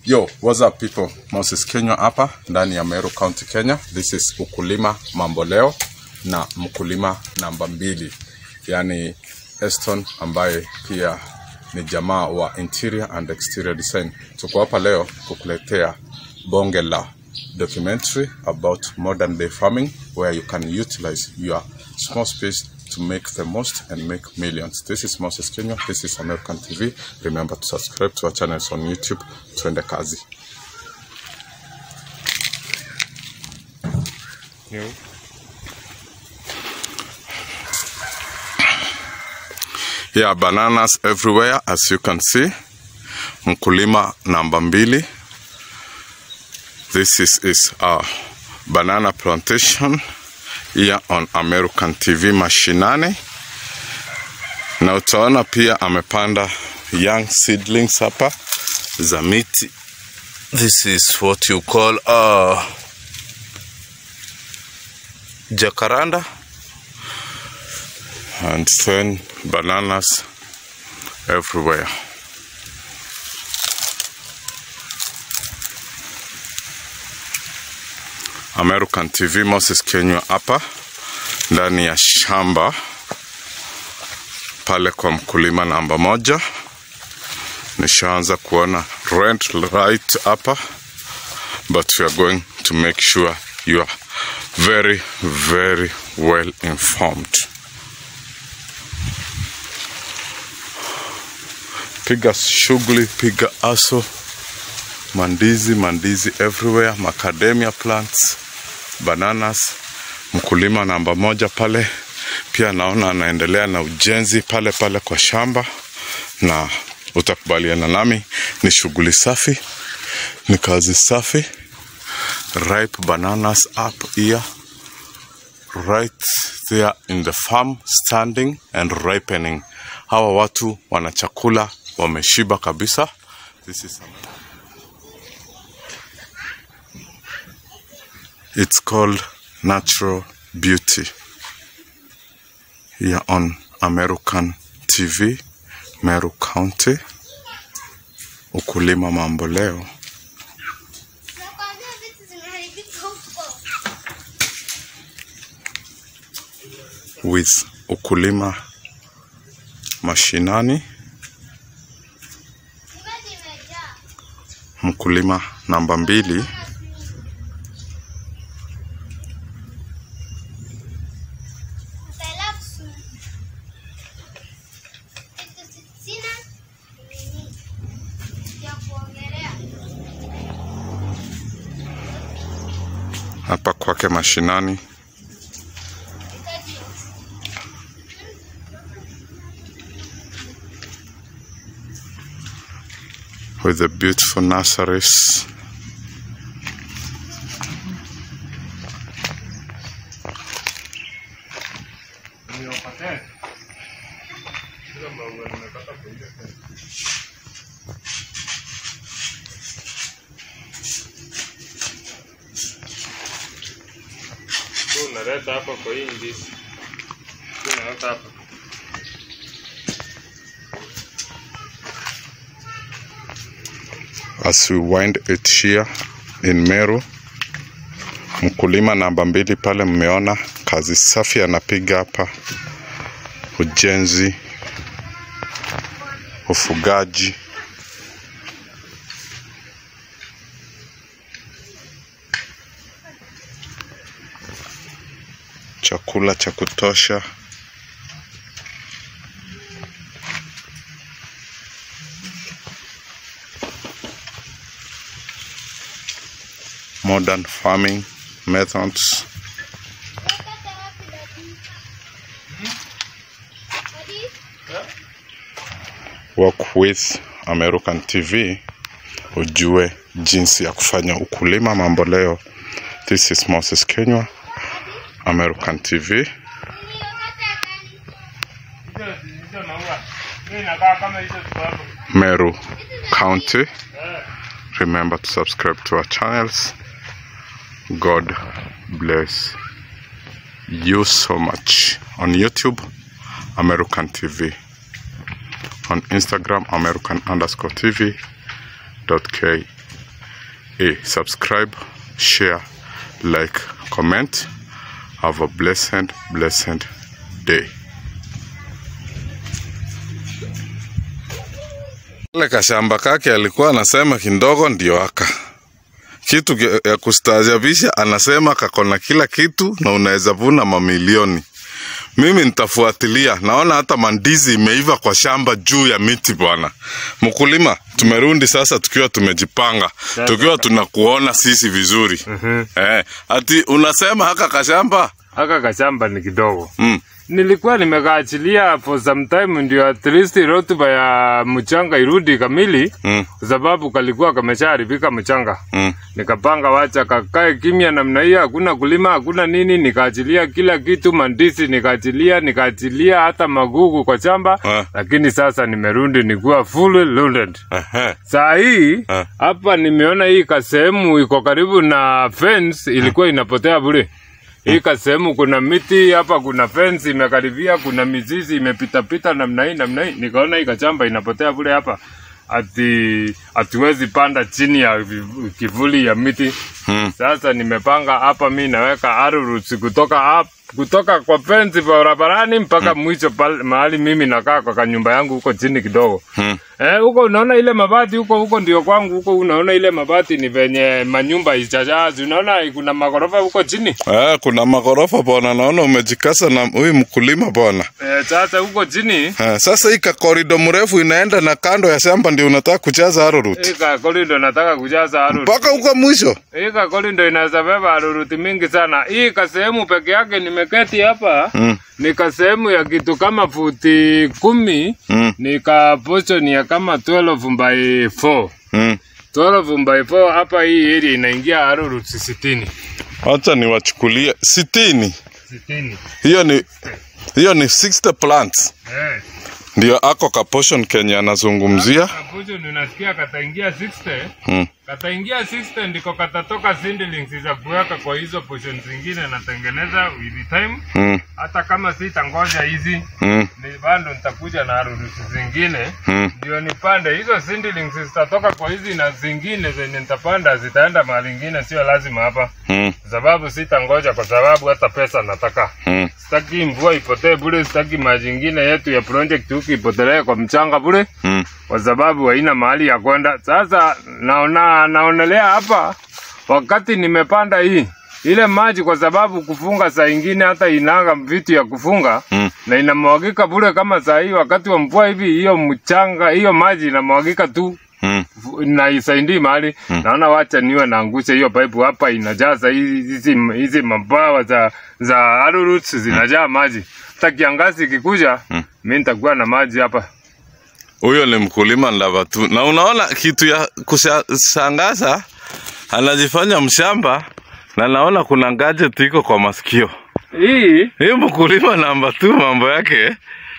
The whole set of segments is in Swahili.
Yo, what's up people? Moses Kenywa hapa ndani ya Meru County, Kenya. This is ukulima mambo leo na mkulima namba mbili, yani Eston ambaye pia ni jamaa wa interior and exterior design. Tuko hapa leo kukuletea bonge la documentary about modern day farming where you can utilize your small space to make the most and make millions. This is Moses Kenya. This is American TV. Remember to subscribe to our channels on YouTube. Tuende kazi. Yeah, bananas everywhere as you can see. Mkulima namba mbili. This is, is a banana plantation here on American TV mashinani, na utaona pia amepanda young seedlings hapa za miti. This is what you call uh, jacaranda and then bananas everywhere. American TV Moses Kenywa hapa ndani ya shamba pale kwa mkulima namba moja. Nishaanza kuona red light hapa, but we are going to make sure you are very very well informed. Piga shughuli, piga aso, mandizi mandizi everywhere, macadamia plants, bananas. Mkulima namba moja pale pia naona anaendelea na ujenzi pale pale kwa shamba, na utakubaliana nami, ni shughuli safi, ni kazi safi. Ripe bananas up here right there in the farm standing and ripening. Hawa watu wana chakula, wameshiba kabisa. This is It's called Natural Beauty here on American TV, Meru County. Ukulima mambo leo. Nakwambia vitu zimeharibika huko. with ukulima mashinani. Maji imejaa. Mkulima namba mbili Relax. Eti sina nini ya kuongelea. hapa kwake mashinani. Itaji with the beautiful nurseries. Tu unaleta hapa kwa hii ndizi. Tu unaleta hapa. As we wind it here in Meru, mkulima namba mbili pale, mmeona kazi safi anapiga hapa, ujenzi, ufugaji. Chakula cha kutosha. modern farming methods Wakata wapi dadi? Dadi? work with American TV ujue jinsi ya kufanya ukulima mambo leo. This is Moses Kenywa, American TV. Ni wakati ya gani? Hizo hizo maua. Mimi inakaa kama hizo ziko hapo. Meru County. Remember to subscribe to our channels. God bless you so much. On YouTube, American TV. On Instagram, American underscore TV dot K Hey, subscribe, share, like, comment. Have a blessed, blessed day. Kale kashamba kake alikuwa anasema kindogo ndio aka kitu ki- ya kustaajabisha, anasema kako na kila kitu na unaweza vuna mamilioni. Mimi nitafuatilia, naona hata mandizi imeiva kwa shamba juu ya miti bwana. Mkulima, tumerudi sasa tukiwa tumejipanga, tukiwa tunakuona sisi vizuri. Mhm. Eh, ati unasema haka kashamba Haka kashamba ni kidogo. mm. Nilikuwa nimekaachilia for some time ndio at least rotuba ya mchanga irudi kamili Mm. kwa sababu kalikuwa kameshaharibika mchanga. Mm. Nikapanga wacha kakae kimya namna hiyo, hakuna kulima, hakuna nini, nikaachilia kila kitu, mandisi nikaachilia, nikaachilia hata magugu kwa shamba Ah. lakini sasa nimerudi nikuwa fully loaded. Ehe. Saa hii Ah. hapa nimeona hii kasehemu iko karibu na fence ilikuwa inapotea bure. Hii kasehemu kuna miti hapa, kuna fence imekaribia, kuna mizizi imepitapita namna hii namna hii, nikaona hii kachamba inapotea bure hapa, ati hatuwezi panda chini ya vi- kivuli ya miti. Mm. Sasa nimepanga hapa, mi naweka arrows kutoka up, kutoka kwa fence barabarani mpaka mwisho pale mahali mimi nakaa kwa kanyumba yangu huko chini kidogo. Mm. Eh, huko unaona ile mabati huko huko ndio kwangu huko unaona ile mabati ni venye manyumba ichachazi. Unaona kuna magorofa huko chini. Eh, kuna magorofa bwana, naona umejikasa na huyu mkulima bwana. Eh, sasa huko chini Eh, sasa hii kakorido mrefu inaenda na kando ya shamba ndio unataka kujaza arrowroot hii kakoli ndo nataka kujaza aruru. mpaka huko mwisho. Hii kakoli ndo inaweza beba aruruti mingi sana. Hii kasehemu peke yake nimeketi hapa Mm. ni kasehemu ya kitu kama futi kumi Mm. ni ka portion ya kama 12 by 4. Mm. 12 by 4 hapa hii area inaingia aruruti 60. Acha niwachukulie sitini. 60. Hiyo ni hiyo ni 60 plants Eh. ndio ako ka portion Kenya anazungumzia. Kapucho ninasikia kataingia 60 Mm. kataingia 60 ndiko katatoka seedlings za kuweka kwa hizo portion zingine natengeneza with time. Mm. Hata kama sitangoja hizi Mm. ni bado nitakuja na harusi zingine Mm. ndio nipande hizo seedlings zitatoka kwa hizi na zingine zenye nitapanda zitaenda mahali ingine, sio lazima hapa, Mm. sababu sitangoja, kwa sababu hata pesa nataka Mm. sitaki mvua ipotee bure, sitaki maji ingine yetu ya project huku ipotelee kwa mchanga bure Mm. kwa sababu haina mahali ya kwenda. Sasa naona naonelea hapa, wakati nimepanda hii ile maji, kwa sababu kufunga saa ingine hata inanga vitu ya kufunga Mm. na inamwagika bure kama saa hii wakati wa mvua hivi, hiyo mchanga hiyo maji inamwagika tu Mm. na isaidii mahali naona, wacha niwe naangusha hiyo pipe hapa, inajaza hizi hizi hizi mabawa za za arrowroots zinajaa maji. Hata kiangazi ikikuja, mimi nitakuwa na maji hapa. Huyo ni mkulima ndava tu, na unaona kitu ya kushangaza, anajifanya mshamba na naona kuna gadget iko kwa masikio. Hii Hii mkulima namba tu, mambo yake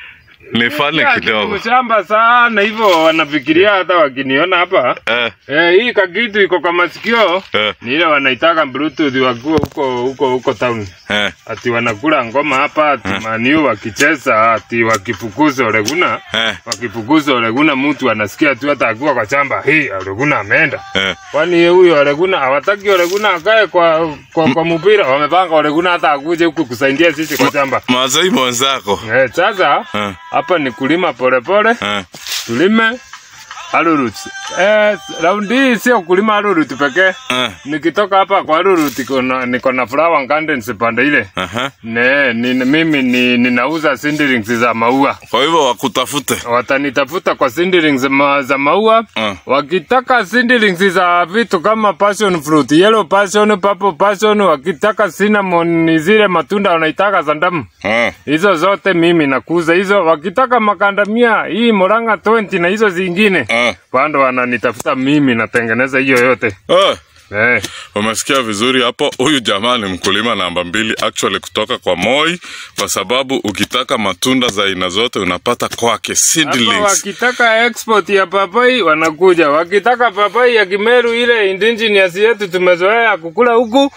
ni fani kidogo. mshamba sana hivyo, wanafikiria hata wakiniona hapa Eh, eh, hii kakitu iko kwa masikio eh, ni ile wanaitaka bluetooth wakiwa huko huko huko town, eh, ati wanakula ngoma hapa, ati maniu wakicheza, ati wakifukuza Oleguna eh, wakifukuza Oleguna, mtu anasikia tu hata akiwa kwa chamba, hii Oleguna ameenda. eh. Kwani huyo Oleguna hawataki Oleguna akae kwa kwa, kwa mpira, wamepanga Oleguna hata akuje huku kusaidia sisi kwa chamba. Mazai mwenzako. Eh, sasa Eh, hapa ni kulima polepole eh, tulime arurut. Eh, raundi hii sio kulima arurut pekee. eh, Nikitoka hapa kwa arurut niko na- niko na flower gardens pande ile. aha. Ne, ni, mimi ni, ninauza seedlings za maua. Kwa hivyo wakutafute. Watanitafuta kwa seedlings za, ma, za maua. Eh, Wakitaka seedlings za vitu kama passion fruit, yellow passion, purple passion, wakitaka cinnamon, ni zile matunda wanaitaka za ndamu. eh, Hizo zote mimi nakuza hizo. Wakitaka makandamia hii Moranga 20 na hizo zingine eh, bado wananitafuta mimi, natengeneza hiyo yote eh. eh. Umesikia vizuri hapo. Huyu jamaa ni mkulima namba mbili actually kutoka kwa Moi, kwa sababu ukitaka matunda za aina zote unapata kwake Hapa seedlings. wakitaka export ya papai wanakuja, wakitaka papai ya Kimeru ile indigenous yetu tumezoea kukula huku Eh,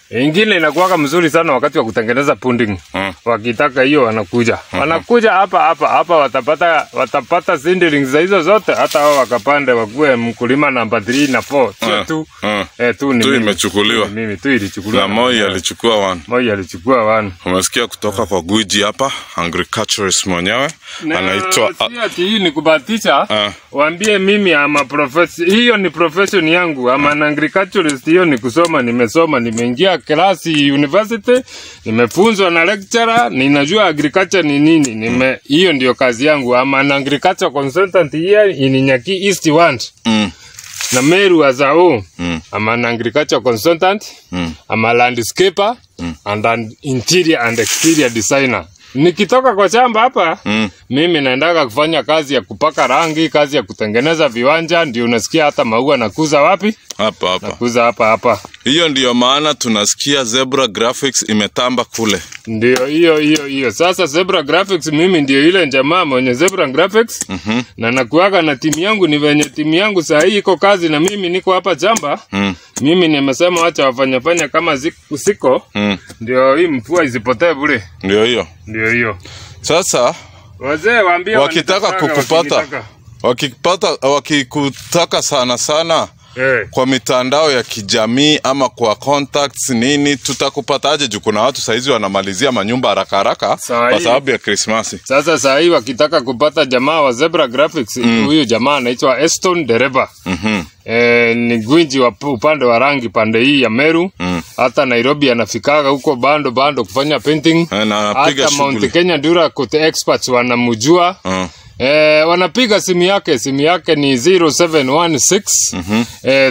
Ingine inakuwaga mzuri sana wakati wa kutengeneza pudding. Mm. Wakitaka hiyo wanakuja. Wanakuja hapa hapa hapa watapata watapata seedlings za hizo zote hata wao wakapande wakuwe mkulima namba 3 na 4. Sio Mm. tu. Mm. Eh tu ni Tu mimi. imechukuliwa. Ni Mimi tu ilichukuliwa. na Moi alichukua one. Moi alichukua one. Umesikia kutoka kwa gwiji hapa, agriculturist mwenyewe Na anaitwa si ati hii ni kubahatisha. Ah. Waambie mimi ama profession, hiyo ni profession yangu. Ama an agriculturist, hiyo ni kusoma. Nimesoma, nimeingia klasi university, nimefunzwa na lecturer, ninajua agriculture ni nini. Nime hiyo ndio kazi yangu. Ama an agriculture consultant here in Nyaki East Wand mm, na Meru as a whole. mm, I'm an agriculture consultant. mm. I'm a landscaper and an interior and exterior designer. Nikitoka kwa shamba hapa Mm. mimi naendaga kufanya kazi ya kupaka rangi, kazi ya kutengeneza viwanja, ndio unasikia hata maua nakuza wapi? hapa hapa. Nakuza hapa hapa. Hiyo ndiyo maana tunasikia Zebra Graphics imetamba kule. Ndio hiyo hiyo hiyo. Sasa Zebra Graphics mimi ndio ile jamaa mwenye Zebra Graphics Mhm. na nakuaga na timu yangu, ni venye timu yangu saa hii iko kazi na mimi niko hapa shamba. Mm, Mimi nimesema wacha wafanyafanya kama ziku- siko, mm. ndio hii mvua isipotee bure. Ndio hiyo. Ndio hiyo. Sasa Wazee waambie wakitaka wanitakaga, kukupata wakinitaka. wakipata wakikutaka sana sana Eh, kwa mitandao ya kijamii ama kwa contacts nini, tutakupataje? Juu kuna watu saizi wanamalizia manyumba haraka haraka Saa kwa hii- sababu ya Krismasi. sasa saa hii wakitaka kupata jamaa wa Zebra Graphics, huyu jamaa anaitwa Eston Dereba. Mhm. E, ni gwinji wa pu- upande wa rangi pande hii ya Meru Mm. hata Nairobi anafikaga huko bando bando kufanya painting. Eh, na anapiga Hata Mount shughuli. Kenya Dura Coat experts wanamjua. Mm. E, wanapiga simu yake, simu yake ni 0716 eh,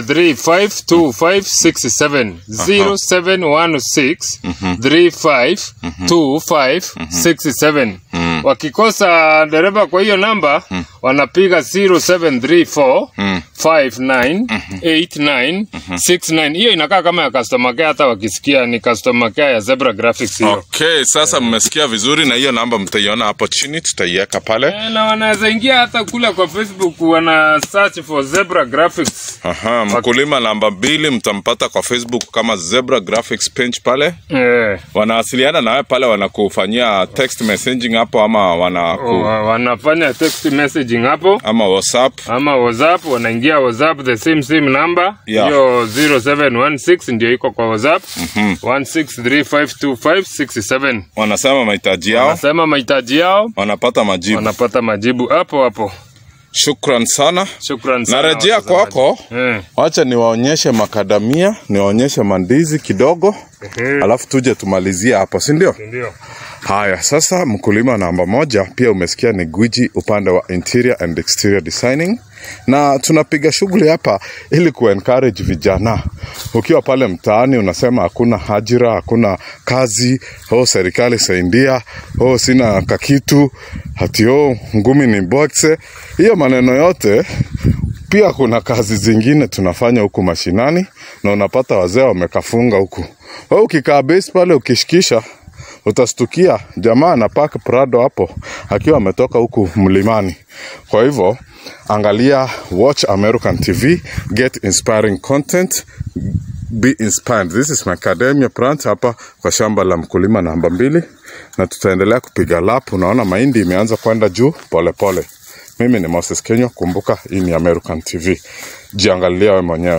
352567 0716 352567 wakikosa dereva kwa hiyo namba wanapiga 0734 598969 hiyo inakaa kama ya customer care hata wakisikia ni customer care ya Zebra Graphics hiyo Okay, sasa mmesikia vizuri, na hiyo namba mtaiona hapo chini, tutaiweka pale. Eh, na wanaweza ingia hata kule kwa Facebook wana search for Zebra Graphics. Aha, mkulima namba mbili mtampata kwa Facebook kama Zebra Graphics page pale. Eh, Wanawasiliana nawe pale, wanakufanyia text messaging hapo ama wanaku, wa- wanafanya text messaging hapo ama WhatsApp. ama WhatsApp, wanaingia WhatsApp the same same number Yeah. hiyo 0716 ndio iko kwa WhatsApp 16352567. Wanasema mahitaji yao, Wanasema mahitaji yao, wanapata majibu. wanapata majibu hapo hapo. Shukran sana. Shukran sana. Narejea watazamaji. kwako. Eh, Wacha niwaonyeshe makadamia, niwaonyeshe mandizi kidogo, ehe, alafu tuje tumalizie hapo, si ndio? ndio. Haya, sasa mkulima namba moja pia umesikia ni gwiji upande wa interior and exterior designing, na tunapiga shughuli hapa ili kuencourage vijana. Ukiwa pale mtaani unasema hakuna ajira, hakuna kazi, oh, serikali saidia, oh, sina kakitu, hati oh, ngumi ni boxe. Hiyo maneno yote pia kuna kazi zingine tunafanya huku mashinani na unapata wazee wamekafunga huku. Wewe ukikaa base pale ukishikisha utastukia jamaa anapark Prado hapo akiwa ametoka huku mlimani. Kwa hivyo angalia, watch American TV, get inspiring content, be inspired. This is Macadamia plant hapa kwa shamba la mkulima namba mbili, na tutaendelea kupiga lap. Unaona mahindi imeanza kwenda juu polepole pole. Mimi ni Moses Kenywa, kumbuka hii ni American TV, jiangalia we mwenyewe.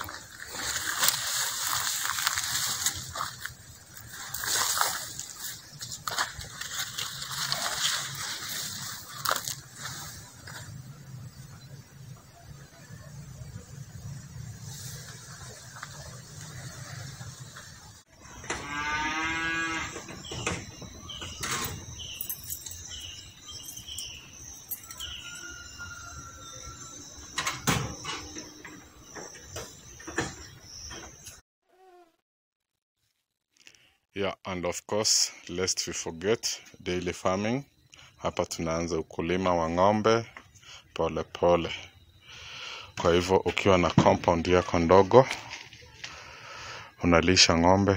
Yeah, and of course, lest we forget daily farming. Hapa tunaanza ukulima wa ng'ombe pole pole. Kwa hivyo ukiwa na compound yako ndogo unalisha ng'ombe,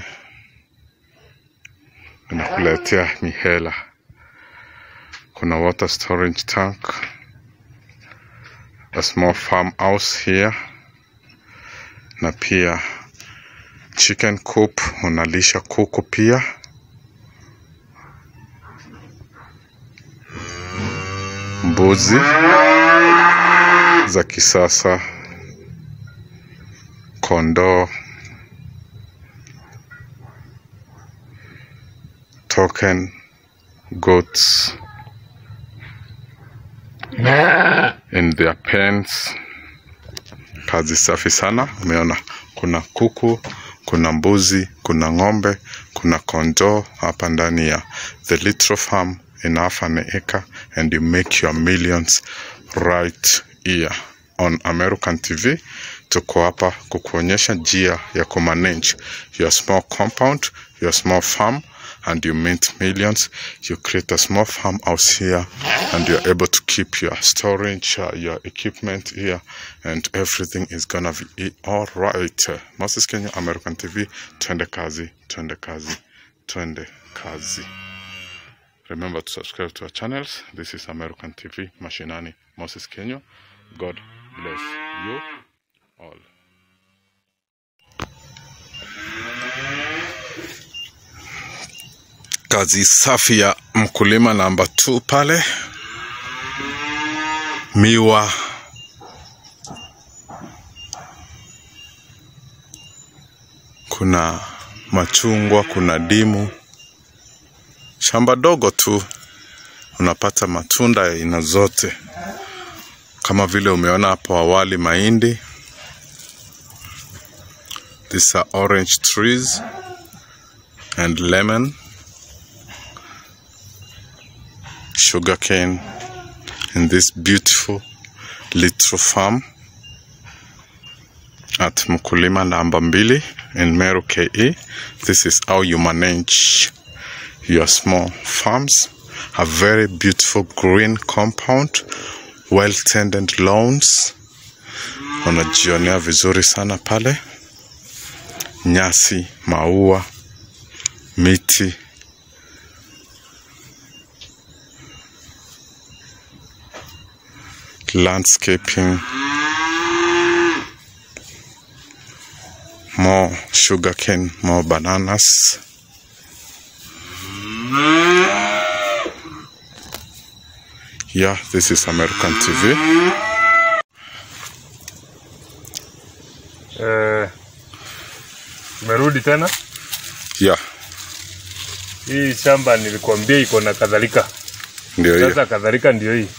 inakuletea mihela. Kuna water storage tank, a small farm house here, na pia chicken coop unalisha kuku pia mbuzi za kisasa kondoo token goats in their pens kazi safi sana umeona kuna kuku kuna mbuzi kuna ng'ombe kuna kondoo hapa ndani ya the little farm in half an acre and you make your millions right here on american tv tuko hapa kukuonyesha njia ya kumanage your small compound your small farm and you mint millions you create a small farmhouse here and you're able to keep your storage uh, your equipment here and everything is gonna be all right uh, moses kenya american tv twende kazi twende kazi twende kazi remember to subscribe to our channels this is american tv mashinani moses kenya god bless you all kazi safi ya mkulima namba 2 pale miwa kuna machungwa kuna dimu shamba dogo tu unapata matunda ya aina zote kama vile umeona hapo awali mahindi these are orange trees and lemon sugarcane in this beautiful little farm at mkulima namba mbili in Meru KE. This is how you manage your small farms. A very beautiful green compound, well tended lawns. Unajionea vizuri sana pale, nyasi, maua, miti landscaping, more sugarcane, more bananas. Yeah, this is American TV. Eh, merudi tena. Yeah, Hii shamba nilikuambia iko na kadhalika. ndio hiyo. Sasa kadhalika ndio hii.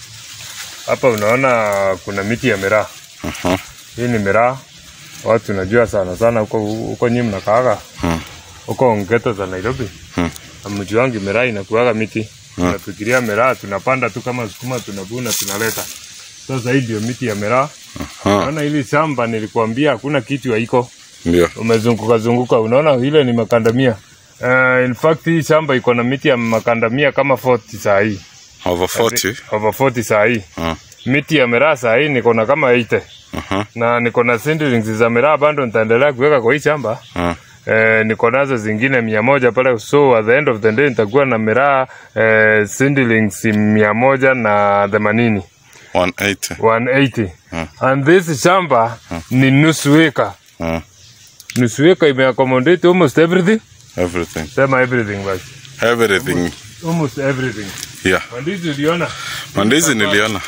Hapa unaona kuna miti ya miraa. Aha, Hii ni miraa. Watu najua sana sana huko huko nyinyi mnakaaga. hmm, Huko Ngeto za Nairobi. hmm, Hamjuangi miraa inakuaga miti. Hmm. Tunafikiria miraa tunapanda tu kama sukuma tunavuna tunaleta. Sasa hii ndio miti ya miraa. aha, Naona hili shamba nilikuambia hakuna kitu haiko. ndio. umezunguka zunguka, unaona ile ni makandamia. Uh, in fact hii shamba iko na miti ya makandamia kama 40 saa hii Over 40. over 40 saa hii. Ah, Miti ya miraa saa hii niko na kama 80 aha, na niko na seedlings za miraa bado nitaendelea kuweka kwa hii shamba. ah, Eh, niko nazo zingine mia moja pale, so at the end of the day nitakuwa na miraa eh, seedlings mia moja na themanini 180. 180 Hmm. and this shamba ni nusu eka, Ah, nusu eka imeaccommodate almost everything. everything. Sema everything basi. Everything. almost everything. Yeah. Mandizi uliona? Mandizi niliona.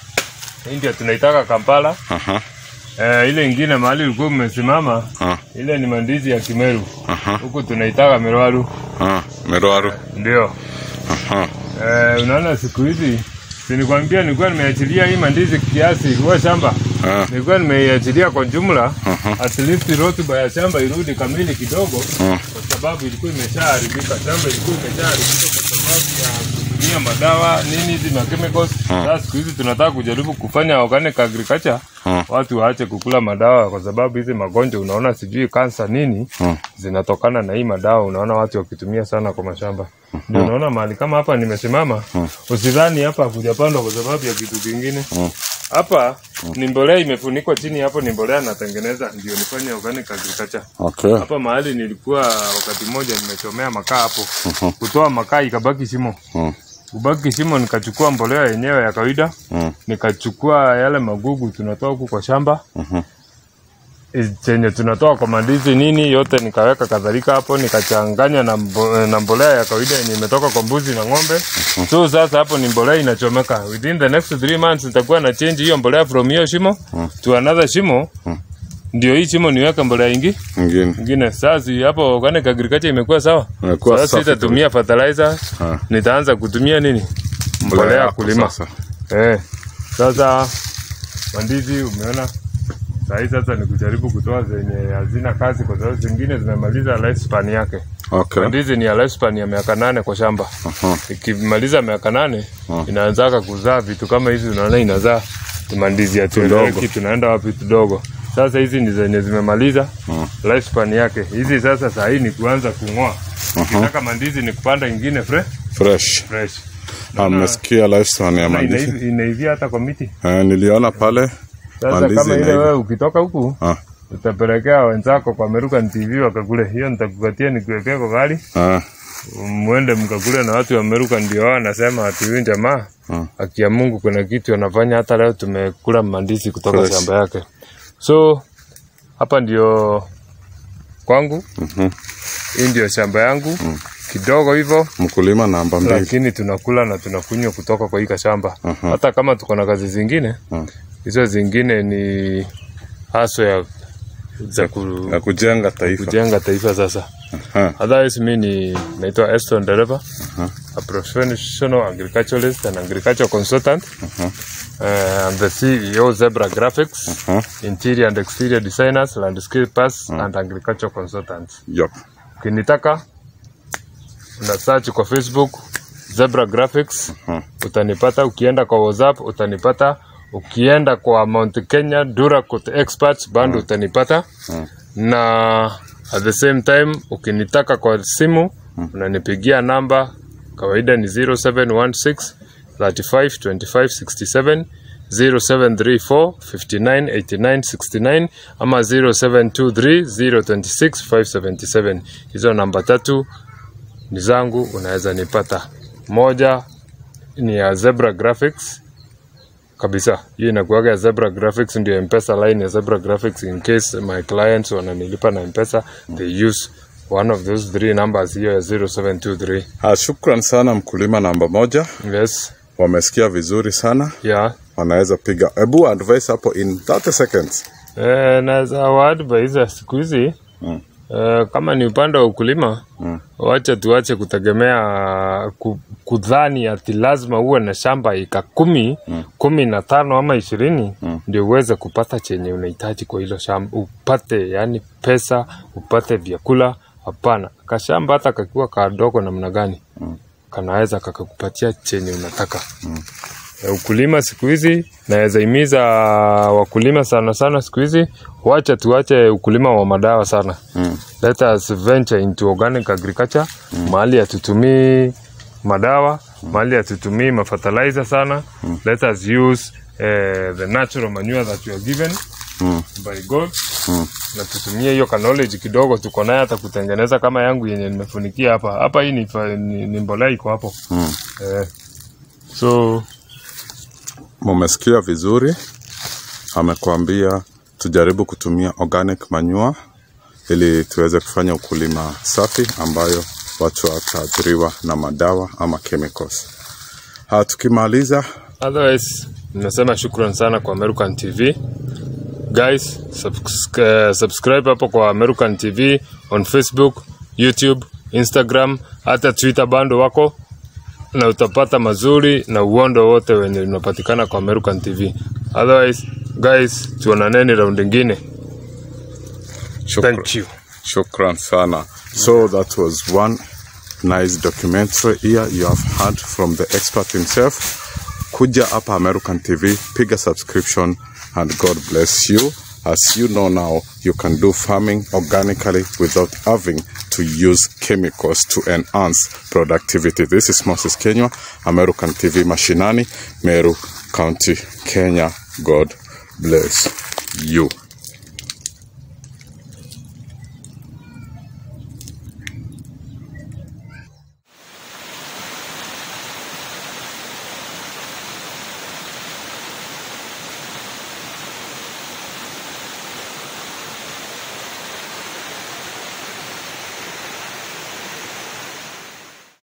Hii ndio tunaitaka Kampala. Aha, Eh, ile ingine mahali ulikuwa umesimama ah, ile ni mandizi ya Kimeru. aha, Huku tunaitaka Merwaru. ah, Merwaru. Ndio. Aha, Eh, unaona siku hizi sinikwambia nilikuwa nimeachilia hii mandizi kiasi kwa shamba. ah, Nilikuwa nimeiachilia kwa jumla Aha. at least rotuba ya shamba irudi kamili kidogo ah, kwa sababu ilikuwa imeshaharibika. Shamba ilikuwa imeshaharibika kwa sababu ya kutumia madawa nini hizi na chemicals. Sasa siku hizi tunataka kujaribu kufanya organic agriculture, ah, watu waache kukula madawa kwa sababu hizi magonjwa unaona, sijui kansa nini ah. zinatokana na hii madawa. Unaona watu wakitumia sana kwa mashamba, ndio unaona mahali kama hapa nimesimama, usidhani hapa hakujapandwa kwa sababu ya kitu kingine. Hapa ni mbolea imefunikwa chini, hapo ni mbolea natengeneza, ndio nifanye organic agriculture. Okay. Hapa mahali nilikuwa wakati mmoja nimechomea makaa hapo, kutoa makaa ikabaki shimo, Mm, kubaki shimo, nikachukua mbolea yenyewe ya kawaida, mm, nikachukua yale magugu tunatoa huku kwa shamba mhm, chenye tunatoa kwa mandizi nini yote nikaweka kadhalika hapo nikachanganya na, mbo, na mbolea ya kawaida yenye imetoka kwa mbuzi na ng'ombe so sasa hapo ni mbolea inachomeka within the next three months nitakuwa na change hiyo mbolea from hiyo shimo to another shimo ndio hii shimo niweke mbolea ingi Ingine. ingine sasa hapo organic agriculture imekuwa sawa Imekuwa sasa safi sitatumia fertilizer Ah. nitaanza kutumia nini mbolea ya yako kulima sasa. eh sasa mandizi umeona sahii sasa ni kujaribu kutoa zenye hazina kazi kwa sababu zingine zimemaliza lifespan yake Okay. mandizi ni ya lifespan ya miaka nane kwa shamba Aha. ikimaliza miaka nane Ah. inaanzaka kuzaa vitu kama hizi unaona inazaa mandizi ya Tudogo. tueleweki tunaenda wapi tudogo sasa hizi ni zenye zimemaliza lifespan yake hizi sasa saa hii ni kuanza kung'oa ukitaka mandizi ni kupanda ingine fre Fresh. fresh Ah, Mmesikia lifespan ya Na mandizi? inaivi- inaivia hata kwa miti Eh, niliona pale sasa Mandizi kama ile inaiva. wewe ukitoka huku ah, utapelekea wenzako kwa American TV wakakule hiyo nitakupatia nikuwekea kwa gari ah, mwende mkakule na watu wa Amerika ndio wao wanasema ati huyu jamaa Mm. haki ya Mungu kuna kitu anafanya. Hata leo tumekula mandizi kutoka Fresh. shamba yake, so hapa ndio kwangu. mhm. Hii ndio shamba yangu kidogo hivyo, mkulima namba mbili. lakini tunakula na tunakunywa kutoka kwa hii shamba. Mhm. Hata kama tuko na kazi zingine, Mm. hizo zingine ni haso ya za ku, ya kujenga taifa. kujenga taifa sasa. Ah, Otherwise mi ni naitwa Eston Dereva, a professional agriculturalist and agricultural consultant. Uh, I'm the CEO Zebra Graphics, ah, interior and exterior designers, landscapers and agricultural consultants. yup. Ukinitaka una search kwa Facebook Zebra Graphics Mhm. utanipata. Ukienda kwa WhatsApp utanipata. Ukienda kwa Mount Kenya Duracoat Experts bando utanipata na at the same time ukinitaka kwa simu unanipigia namba kawaida ni 0716 35 25 67 0734 59 89 69 ama 0723 026 577 hizo namba tatu ni zangu unaweza nipata moja ni ya Zebra Graphics kabisa. Hiyo inakuwaga ya Zebra Graphics, ndio M-Pesa line ya Zebra Graphics. In case my clients wananilipa na M-Pesa, they use one of those three numbers, hiyo ya 0723. Ah, shukran sana mkulima namba moja, Yes, wamesikia vizuri sana, yeah. wanaweza piga. Hebu advice hapo in 30 seconds. Eh, naweza waadvise siku hizi Mm. eh, kama ni upande wa ukulima Mm. wacha tuache kutegemea ku, kudhani ati lazima uwe na shamba eka kumi kumi na tano ama ishirini ndio uweze kupata chenye unahitaji kwa hilo shamba, upate yani pesa, upate vyakula. Hapana, kashamba hata kakiwa kadogo namna gani kanaweza kakakupatia chenye unataka. Eh, ukulima siku hizi naweza himiza wakulima sana sana siku hizi wacha tuache ukulima wa madawa sana Mm. let us venture into organic agriculture mahali hatutumii madawa mahali hatutumii mafertilizer sana let us use eh, the natural manure that you are given Mm. by God Mm. na tutumie hiyo ka knowledge kidogo tuko naye hata kutengeneza kama yangu yenye nimefunikia hapa hapa hii ni, fa- ni, ni mbolea iko hapo Mm. eh, so Mumesikia vizuri, amekwambia tujaribu kutumia organic manure ili tuweze kufanya ukulima safi ambayo watu wataathiriwa na madawa ama chemicals. Ha, tukimaliza Otherwise, nasema shukran sana kwa American TV. Guys, subs uh, subscribe hapo kwa American TV on Facebook, YouTube, Instagram, hata Twitter bando wako na utapata mazuri na uondo wote wenye unapatikana kwa American TV. Otherwise, guys, tuonaneni round ingine. shukran, Thank you. shukran sana. So that was one nice documentary here you have heard from the expert himself. Kuja hapa American TV, piga subscription and God bless you. As you know now, you can do farming organically without having to use chemicals to enhance productivity. This is Moses Kenya, American TV Mashinani, Meru County, Kenya. God bless you.